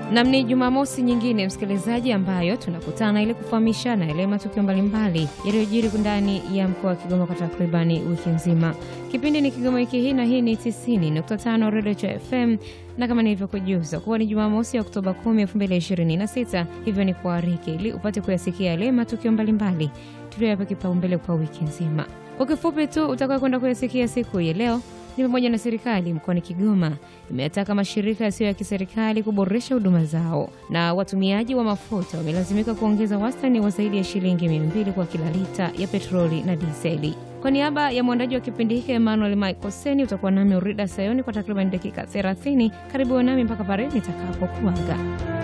Nam, ni Jumamosi nyingine msikilizaji, ambayo tunakutana ili kufahamishana yale matukio mbalimbali yaliyojiri ndani ya mkoa wa Kigoma kwa takribani wiki nzima. Kipindi ni Kigoma wiki hii, na hii ni 90.5 Redio cha FM, na kama nilivyokujuza kuwa ni Jumamosi ya Oktoba 10, 2026, hivyo ni kuariki ili upate kuyasikia yale matukio mbalimbali tuliyoyapa kipaumbele kwa wiki nzima. Kwa kifupi tu utakawa kwenda kuyasikia siku ya leo ni pamoja na serikali mkoani Kigoma imeyataka mashirika yasiyo ya kiserikali kuboresha huduma zao, na watumiaji wa mafuta wamelazimika kuongeza wastani wa zaidi ya shilingi mia mbili kwa kila lita ya petroli na diseli. Kwa niaba ya mwandaji wa kipindi hiki Emmanuel Michael Seni, utakuwa nami Urida Sayoni kwa takriban dakika 30. Karibu nami mpaka pale nitakapokuaga.